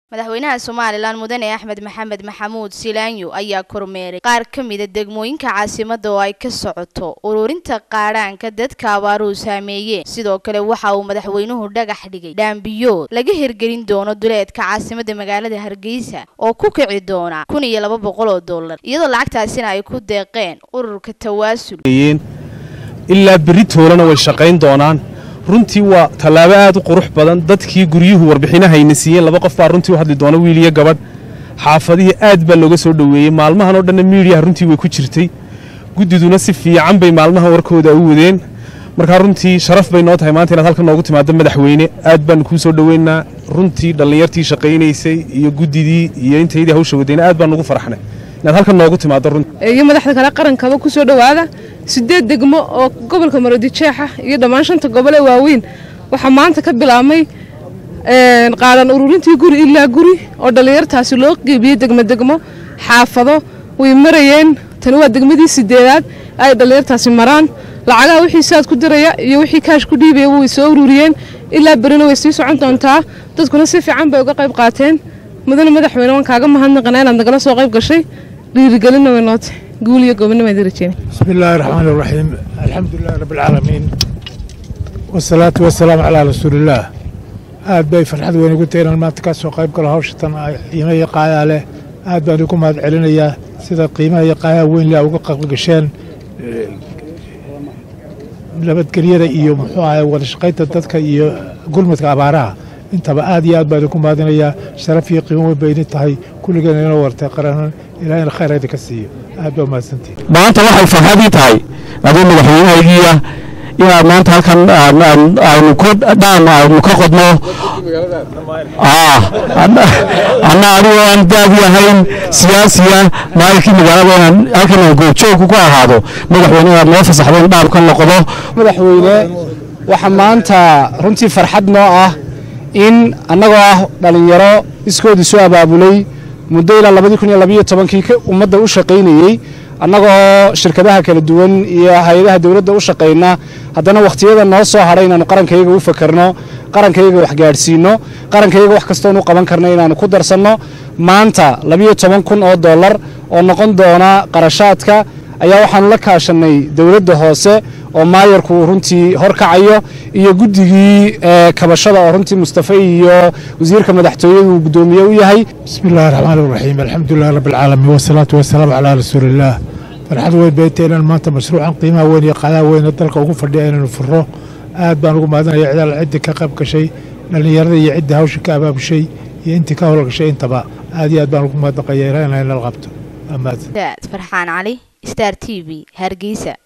madaxweynaha somalilan mudane axmed maxamed maxamuud silaanyo ayaa kormeeray qaar ka mida degmooyinka caasimada oo ay ka socoto ururinta qaadhaanka dadka abaaruhu saameeyeen sidoo kale waxa uu madaxweynuhu dhagax dhigay dhaambiyood laga hirgelin doono duleedka caasimada magaalada hargeysa oo ku kici doona kun iyo laba boqol oo dollar iyadoo lacagtaasina ay ku deeqeen ururka tawaasul ilaa berri toolana way shaqayn doonaan runtii waa tallaabo aad u qurux badan dadkii guryuhu warbixinahayna siiyeen laba qof baa runtii u hadli doona wiil iyo gabadh xaafadihii aad baa looga soo dhoweeyey maalmahan oo dhanna miidiyaha runtii way ku jirtay guddiduna si fiican bay maalmahan warkooda u wadeen markaa runtii sharaf bay noo tahay maanta inaad halkan noogu timaado madaxweyne aad baanu kuu soo dhoweynaa runtii dhallinyartii shaqaynaysay iyo guddidii iyo intaydii hawsha wadayna aad baan ugu farxnay inaad halkan noogu timaado runtii iyo madaxda kale qarankaba ku soo dhowaada sideed degmo oo gobolka marodijeexa iyo dhammaan shanta gobol ee waaweyn waxaa maanta ka bilaabmay qaadan ururintii guri ilaa guri oo dhallinyartaasi loo qeybiyey degmo degmo xaafado way marayeen tani waa degmadii sideedaad ay dhallinyartaasi maraan lacagaha wixii saad ku diraya iyo wixii kaash ku dhiibaya way soo ururiyeen ilaa berina way sii socon doontaa dadkuna si fiican bay uga qayb qaateen mudane madaxweyne waan kaaga mahadnaqanaa inaad nagala soo qayb gashay dhiirigelinna way nootay guul iyo gobonimo idin rajeen بسم الله الرحمن الرحيم الحمد لله رب العالمين والصلاة والسلام على رسول الله aad bay farxad weyn ugu tahay inaan maanta ka soo qayb galo hawshatan qiimaha iyo qaayaa leh aad baan ugu mahad celinayaa sida qiimaha iyo qaayaa weyn leh uga qayb gasheen nabadgelyada iyo muxuu ahay wada shaqaynta dadka iyo gulmadka abaaraha intaba aad iyo aad baan ugu mahadinayaa sharaf iyo qiimo weyn bay idin tahay kulligeena inoo wartay qaranan ilaahina khayr idinka siiyo aad baa umahadsantihin maanta waxay farxadii tahay aduu madaxweynehaygiiya inaad maanta halkan aynu ku dhaam aynu ka qodno anna adigoo aan daadi ahayn siyaasiya maalinkii magaalada inaan halkan aan goobjoogku ku ahaado madaxweyne inaad noo fasaxdo in dhaam ka noqdo madaxweyne waxaa maanta runtii farxad noo ah in annagoo ah dhallinyaro iskoodii soo abaabulay muddo ilaa labadii kun iyo labayo tobankii ummadda u shaqaynayey annagoo shirkadaha kala duwan iyo hay-adaha dowladda u shaqayna haddana wakhtiyada noo soo hadhay inaannu qarankayaga u fakarno qarankayaga wax gaadhsiinno qarankayaga wax kastoon u qaban karna inaannu ku darsanno maanta labiyo toban kun oo dollar oo noqon doona qarashaadka ayaa waxaannu la kaashannay dowladda hoose oo maayarku uu runtii horkacayo iyo guddigii kabashada oo runtii mustafe iyo wasiirka madaxtooyadu uu guddoomiye u yahay بسم الله الرحمن الرحيم الحمد لله رب العالمين والصلاة والسلام على رسول الله farxad weyn bay tahay inaan maanta mashruucan qiimaha weyn iyo qaadaa weyne dalka ugu fadhiya inaynu furro aad baan ugu mahadinaya cidaal ciddii ka qayb gashay dhallinyarada iyo ciddii hawsha ka abaabushay iyo intii ka howlgashay intaba aad iyo aad baan ugu mahadnaqaya ilaa inay nala qabto waa mahadsan farxaan cali star t v hargeysa